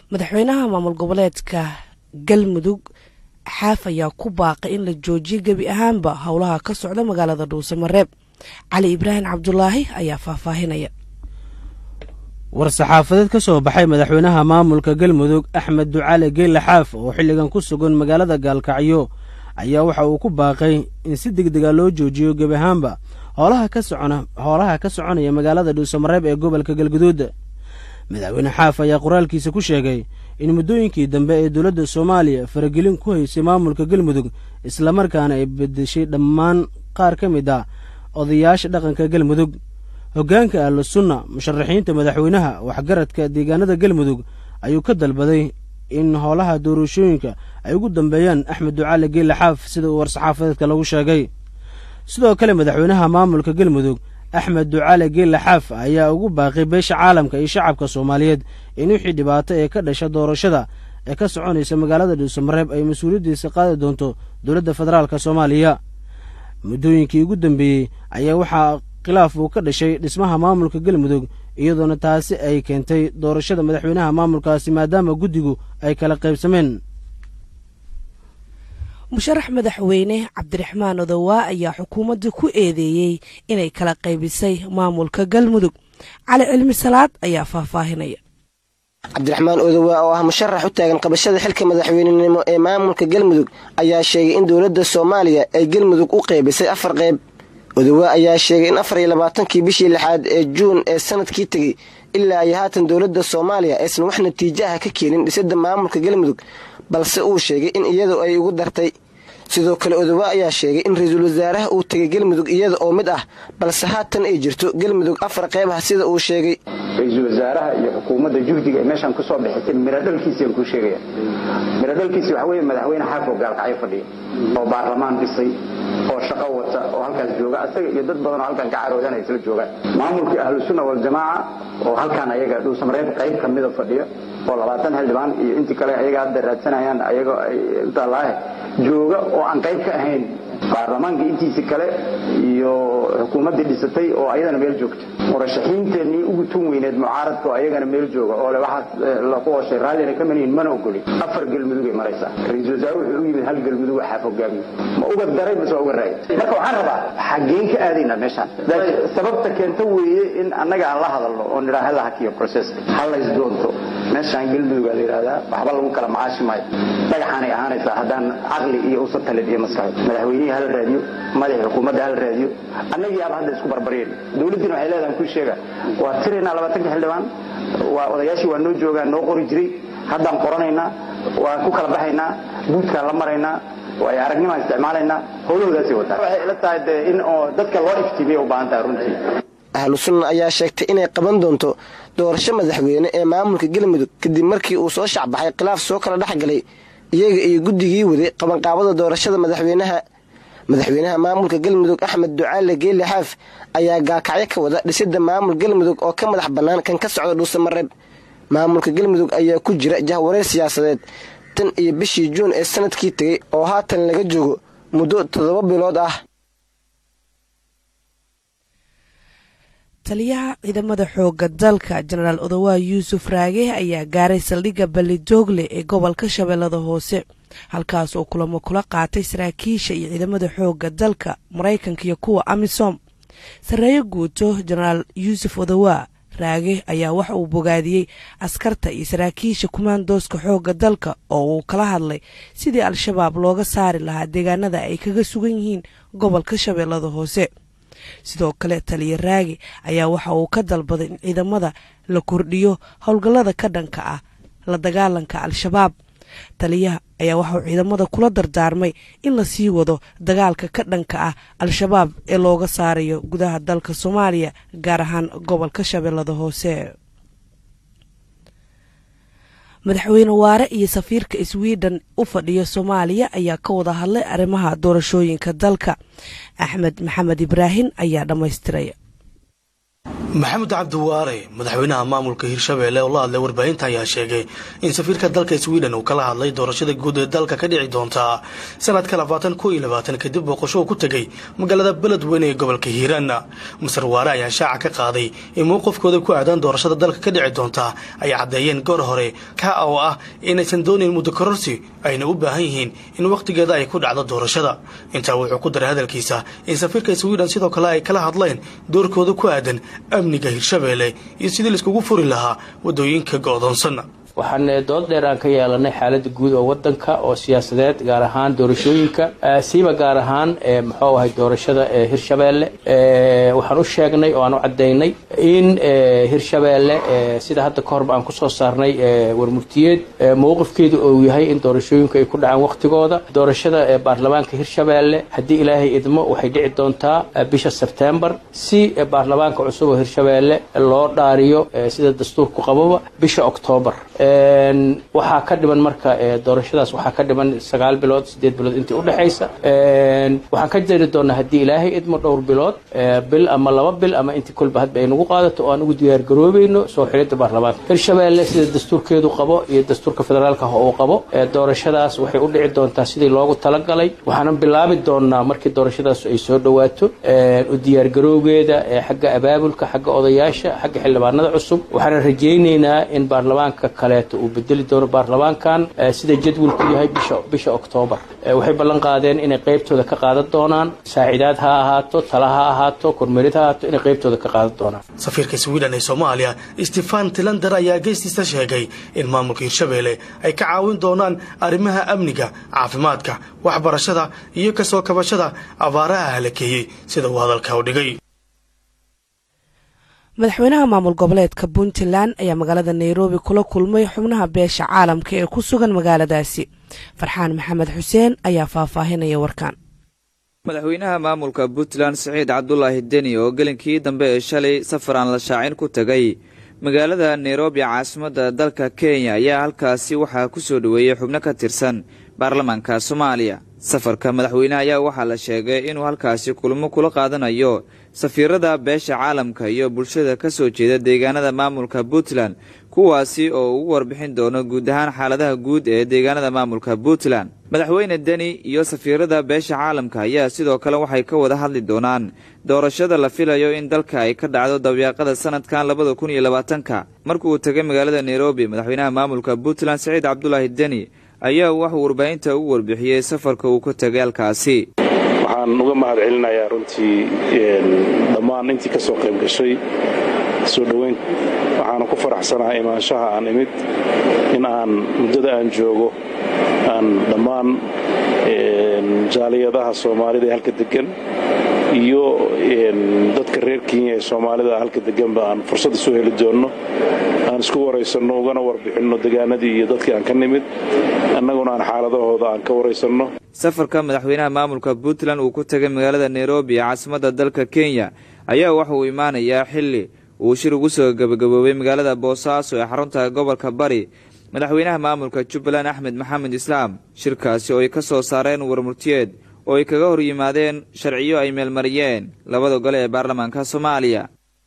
madaxweynaha maamul goboleedka galmudug xaaf ayaa ku baaqay in la joojiyo gebi ahaanba howlaha ka socda magaalada dhuusamareeb cali ibraahim cabdulaahi ayaa faahfaahinaya war-saxaafadeed ka soo baxay madaxweynaha maamulka galmudug axmed ducaale geelle xaaf oo xilligan ku sugan magaalada gaalkacyo ayaa waxa uu ku baaqay in si degdega loo joojiyo gebi ahaanba hoolaha ka socona hoolaha ka soconaya magaalada dhuusamareeb ee gobolka galguduud madaxweyne xaaf ayaa qoraalkiisa ku sheegay in muddooyinkii dambe ee dowladda soomaaliya faragelin ku haysay maamulka galmudug islamarkaana ay bedeshay dhammaan qaar ka mid ah odayaasha dhaqanka galmudug hoggaanka ahlu sunna musharaxiinta madaxweynaha waxgaradka deegaanada galmudug ayuu ka dalbaday in howlaha doorashooyinka ay ugu dambeeyaan axmed ducaale geelle xaaf sida uu war-saxaafadeedka lagu sheegay sidoo kale madaxweynaha maamulka galmudug axmed ducaale geelle xaaf ayaa ugu baaqay beesha caalamka iyo shacabka soomaaliyeed in wixii dhibaato ee ka dhasha doorashada ee ka soconaysa magaalada dhuusamareeb ay mas-uuliyaddiisa qaadi doonto dowladda federaalk soomaaliya muddooyinkii ugu dambeeyey ayaa waxaa khilaaf uu ka dhashay dhismaha maamulka galmudug iyadoona taasi ay keentay doorashada madaxweynaha maamulkaasi maadaama guddigu ay kala qaybsameen musharax madaxweyne cabdiraxmaan odowaa ayaa xukuumadda ku eedeeyey inay kala qaybisay maamulka galmudug cali cilmi salaad ayaa faahfaahinaya cabdiraxmaan odowaa oo ah musharax u taagan qabashada xilka madaxweynenimo ee maamulka galmudug ayaa sheegay in dowladda soomaaliya ay galmudug u qaybisay afar qayb odowaa ayaa sheegay in afar iyo labaatankii bishii lixaad ee juun ee sanadkii tegey ilaa iyo haatan dowladda soomaaliya aysan wax natiijaha ka keenin dhisidda maamulka galmudug balse uu sheegay in iyadu ay ugu dartay sidoo kale odowa ayaa sheegay in ra-iisul wasaaraha uu tegay galmudug iyada oo mid ah balse haatan ay jirto galmudug afar qayb ah sida uu sheegay ra-iisul wasaaraha iyo xukuumadda juhdiga ay meeshaan ku soo bixisay miradhalkiisiaan kuu sheegaya miradhalkiisi waxa weye madaxweyne xaafoo gaalkacyo fadhiya oo baarlamaan dhisay oo shaqo wata oo halkaas jooga asaga iyo dad badan oo halkan ka caroodanay isla joogaan maamulkii ahlusunna waljamaaca oo halkaan ayaga dhuusamareeb qayb ka mida fadhiya oo labaatan xildhibaan iyo intii kale ayaga hadda raadsanayaan ayagoo ay utaalaahe jooga oo aan qayb ka ahayn baarlamaanka intiisi kale iyo xukuumaddii dhisatay oo ayadana meel joogta murashaxiinteennii ugu tun weyneed mucaaradka oo ayagana meel jooga oo le waxaas laku hoshay raallina ka manihin mana ogoli afar galmudugay maraysaa ra-iisul wasaare wuxuu u yimid hal galmudug xaaf hogaamiye ma uga daray mase waa uga raayay marka waxaan rabaa xaggeen ka aadaynaa meeshaan sababta keenta weeye in annaga aan la hadalno oo nidhaa hala hakiyo proceska ha lays doonto meeshaan galmudugaa la yidhahdaa waxba lagu kala macaashi maayo dhagaxaanay ahaanaysaa haddaan caqli iyo usa talid iyo maskaxo madaxweynihii hala raadiyo madaxii xukuumadda hala raadiyo annagii aaba hadda isku barbareen dowladdiina waxay leedahan kuu sheega waa tiraynaa labaatanka xildhibaan waa odayaashii waa noo joogaan noo qori jiray haddaan qoranaynaa waan ku kala baxaynaa buudkaan la maraynaa waayo aragnimaan isticmaalaynaa howlahoodaasay wataa waxay ila tahay dee in oo dadka loo iftiimiya u baahan tahay runtii ahlu sunna ayaa sheegtay inay qaban doonto doorasho madaxweyne ee maamulka galmudug kadib markii uu soo shacbaxay khilaaf soo kala dhex galay iyaga iyo guddigii waday qabanqaabada doorashada madaxweynaha madaxweynaha maamulka galmudug axmed ducaale geelle xaaf ayaa gaakacyo ka wada dhisidda maamul galmudug oo ka madax bannaan kan ka socda dhuusamareeb maamulka galmudug ayaa ku jira jahwareer siyaasadeed tan iyo bishii juun ee sanadkii tegey oo haatan laga joogo muddo toddoba bilood ah taliyaha ciidamada xooga dalka jenaraal odowaa yuusuf raage ayaa gaaray saldhigga balidoogle ee gobolka shabeellada hoose halkaas oo kulamo kula qaatay saraakiisha iyo ciidamada xooga dalka maraykanka iyo kuwa amisom sarreeyo guuto jenaraal yuusuf odowaa raage ayaa waxa uu bogaadiyey askarta iyo saraakiisha kumaandooska xooga dalka oo uu kala hadlay sidii al-shabaab looga saari lahaa deegaanada ay kaga sugan yihiin gobolka shabeellada hoose sidoo kale taliya raagi ayaa waxa uu ka dalbaday in ciidamada la kordhiyo howlgallada ka dhanka ah la dagaalanka al-shabaab taliyaha ayaa waxauu ciidamada kula dardaarmay in la sii wado dagaalka ka dhanka ah al-shabaab ee looga saarayo gudaha dalka soomaaliya gaar ahaan gobolka shabeellada hoose madaxweyne waare iyo safiirka sweden u fadhiya soomaaliya ayaa ka wada hadlay arrimaha doorashooyinka dalka axmed maxamed ibraahim ayaa dhammaystiraya maxamed cabdiwaare madaxweynaha maamulka hirshabeelle oo la hadlay warbaahinta ayaa sheegay in safiirka dalka sweden uu kala hadlay doorashada guud ee dalka ka dhici doontaa sanadka labaatan ko iyo labaatan kadib booqasho uu ku tegay magaalada beledweyne ee gobolka hiiraan masar waare ayaa shaaca ka qaaday in mowqifkooda ku aadaan doorashada dalka ka dhici doontaa ay caddeeyeen goor hore ka oo ah inaysan doonayn muddo kororsi ayna u baahan yihiin in wakhtigeeda ay ku dhacdo doorashada intaa wuxuu ku daray hadalkiisa in safiirka sweden sidoo kale ay kala hadleen doorkooda ku aadan amniga hirshabeelle iyo sidii laiskugu furi lahaa waddooyinka go'doonsan waxaan dood dheer aan ka yeelanay xaalada guud oo wadanka oo siyaasadeed gaar ahaan doorashooyinka siiba gaar ahaan muxuu ahay doorashada hirshabeelle waxaan u sheegnay oo aan u cadaynay in hirshabeelle sida hadda ka horba aan kusoo saarnay warmurtiyeed mowqifkeedu uu yahay in doorashooyinku ay ku dhacaan wakhtigooda doorashada baarlamaanka hirshabeelle haddii ilaahay idmo waxay dhici doontaa bisha sebtembar si baarlamaanka cusub oo hirshabeelle loo dhaariyo sida dastuurku qababa bisha oktoobar waxaa ka dhiman marka doorashadaas waxaa ka dhiman sagaal bilood sideed bilood intii udhexaysa waxaan ka jari doonaa haddii ilaahay idmo dhowr bilood bil ama laba bil ama intii kolba hadba ay nagu qaadato oo aan ugu diyaargaroobayno soo xilida baarlamaanka hirshabeelle sida dastuurkeedu qabo iyo dastuurka federaalka uu qabo doorashadaas waxay u dhici doontaa sidii loogu talagalay waxaanan bilaabi doonaa markii doorashadaas ay soo dhawaato u diyaargarowgeeda xagga abaabulka xagga odayaasha xagga xildhibaanada cusub waxaana rajaynaynaa in baarlamaanka kaleeto uu bedeli doono baarlamaankan sida jadwalku yahay bisha bisha oktoobar waxay ballan qaadeen inay qaybtooda ka qaadan doonaan saacidaad ha ahaato tala ha ahaato kormeerid ha ahaato inay qaybtooda ka qaadan doonaan safiirka sweden ee soomaaliya stefan tilander ayaa geestiisa sheegay in maamulka hirshabeelle ay ka caawin doonaan arrimaha amniga caafimaadka waxbarashada iyo kasoo kabashada abaaraha halakeeyey sida uu hadalka u dhigay madaxweynaha maamul goboleedka puntland ayaa magaalada nairobi kula kulmay xubnaha beesha caalamka ee ku sugan magaaladaasi farxaan maxamed xuseen ayaa faahfaahinaya warkan madaxweynaha maamulka puntland siciid cabdulaahi deni oo gelinkii dambe ee shalay safar aan la shaacin ku tegay magaalada nairobi caasimadda dalka kenya ayaa halkaasi waxaa ku soo dhoweeyey xubno ka tirsan baarlamaanka soomaaliya safarka madaxweyneha ayaa waxaa la sheegay inuu halkaasi kulmo kula qaadanayo safiirada beesha caalamka iyo bulshada ka soo jeeda deegaanada maamulka puntland kuwaasi oo ugu warbixin doono guud ahaan xaaladaha guud ee deegaanada maamulka puntland madaxweyne deni iyo safiirada beesha caalamka ayaa sidoo kale waxay ka wada hadli doonaan doorashada la filayo in dalka ay ka dhacdo dabyaaqada sanadkan labada kun iyo labaatanka markii uu tegay magaalada nairobi madaxweynaha maamulka puntland siciid cabdulaahi deni ayaa waxuu warbaahinta ugu warbixiyey safarka uu ka tegay halkaasi waxaan uga mahad celinayaa runtii dhammaan intii ka soo qayb gashay soo dhoweyn waxaana ku faraxsanahay imaanshaha aan imid in aan muddada aan joogo aan dhammaan jaaliyadaha soomaalida ee halka degan iyo dadka reer kenya ee soomaalida halka deganba aan fursad isu heli doonno aan isku waraysanno ugana warbixinno degaanadii iyo dadkii aan ka nimid annaguna aan xaaladahooda aan ka waraysanno safarka madaxweynaha maamulka puntland uu ku tegay magaalada nairobi ee caasimadda dalka kenya ayaa waxa uu imaanayaa xilli uu shir ugu soo gabagaboobay magaalada boosaaso ee xarunta gobolka bari madaxweynaha maamulka jubbaland axmed maxamed islaam shirkaasi oo ay ka soo saareen warmurtiyeed oo ay kaga hor yimaadeen sharciyo ay meelmariyeen labada gole ee baarlamaanka soomaaliya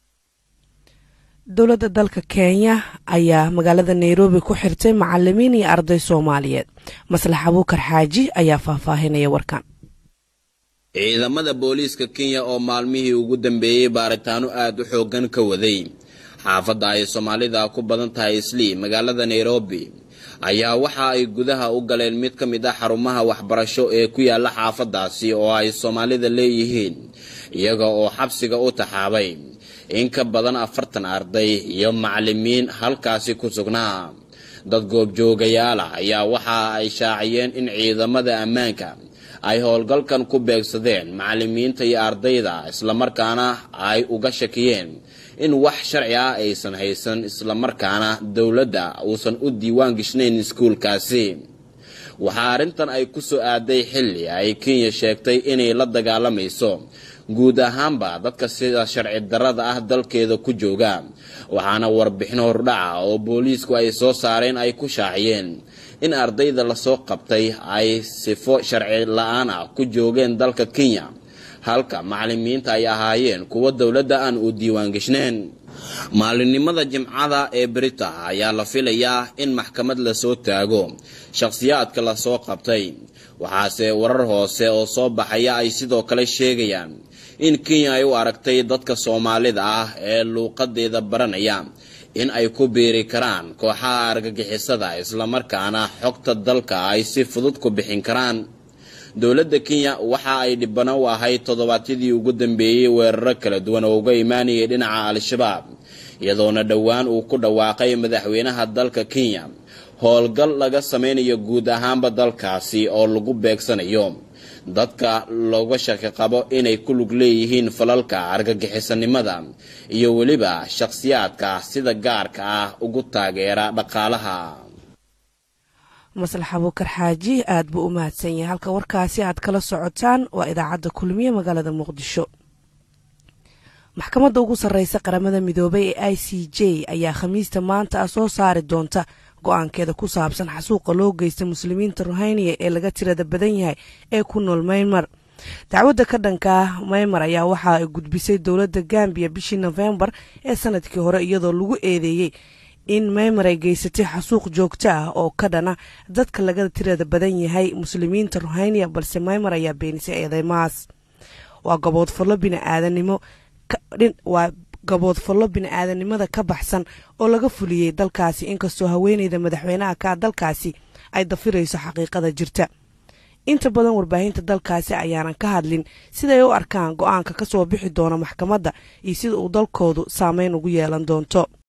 dowladda dalka kenya ayaa magaalada nairobi ku xirtay macalimiin iyo arday soomaaliyeed maslax abuukar xaaji ayaa faahfaahinaya warkan ciidamada booliiska kenya oo maalmihii ugu dambeeyey baaritaano aad u xooggan ka waday xaafadda ay soomaalida ku badan tahay islii magaalada nairobi ayaa waxa ay gudaha u galeen mid ka mid ah xarumaha waxbarasho ee ku yaala xaafaddaasi oo ay soomaalida leeyihiin iyaga oo xabsiga u taxaabay in ka badan afartan arday iyo macalimiin halkaasi ku sugnaa dad goobjoogayaal ah ayaa waxa ay shaaciyeen in ciidamada ammaanka ay howlgalkan ku beegsadeen macalimiinta iyo ardayda islamarkaana ay uga shakiyeen in wax sharci ah aysan haysan islamarkaana dowladda uusan u diiwaan gishnayn iskuulkaasi waxaa arrintan ay ku soo aaday xilli ay kenya sheegtay inay la dagaalamayso guud ahaanba dadka sida sharci darrada ah dalkeeda ku jooga waxaana warbixin hordhaca oo booliisku ay soo saareen ay ku shaaciyeen in ardayda lasoo qabtay ay sifo sharci la-aan ah ku joogeen dalka kenya halka macalimiinta ay ahaayeen kuwa dowladda aan u diiwaangeshneen maalinimada jimcada ee berita ayaa la filayaa in maxkamad lasoo taago shakhsiyaadka lasoo qabtay waxaase warar hoose oo soo baxaya ay sidoo kale sheegayaan in kenya ay u aragtay dadka soomaalida ah ee luuqadeeda baranaya in ay ku biiri karaan kooxaha argagixisada islamarkaana xogta dalka ay si fudud ku bixin karaan dowladda kenya waxa ay dhibano u ahayd toddobaadyadii ugu dambeeyey weeraro kala duwan oo uga imaanayay dhinaca al-shabaab iyadoona dhowaan uu ku dhawaaqay madaxweynaha dalka kenya howlgal laga sameynayo guud ahaanba dalkaasi oo lagu beegsanayo dadka looga shaki qabo inay ku lug leeyihiin falalka argagixisanimada iyo weliba shakhsiyaadka sida gaarka ah ugu taageera dhaqaalaha maslax abuukar xaaji aad buu u mahadsan yahay halka warkaasi aad kala socotaan waa idaacadda kulmiye magaalada muqdisho maxkamadda ugu sarreysa qaramada midoobay ee i c j ayaa khamiista maanta ah soo saari doonta go-aankeeda ku saabsan xasuuqa loo geysta muslimiinta ruhayniya ee laga tirada badan yahay ee ku nool maymar dacwadda ka dhanka ah maymar ayaa waxa ay gudbisay dowladda gambiya bishii nofembar ee sanadkii hore iyadoo lagu eedeeyey in maymar ay geysatay xasuuq joogto ah oo ka dhana dadka laga tirada badan yahay muslimiinta ruhayniya balse maymar ayaa beenisay eedeymahaas waa gaboodfallo biniaadanimo waa gaboodfallo bini-aadanimada ka baxsan oo laga fuliyey dalkaasi inkastoo haweeneyda madaxweynaha ka dalkaasi ay dafirayso xaqiiqada jirta inta badan warbaahinta dalkaasi ayaanan ka hadlin siday u arkaan go-aanka ka soo bixi doona maxkamadda iyo sida uu dalkoodu saameyn ugu yeelan doonto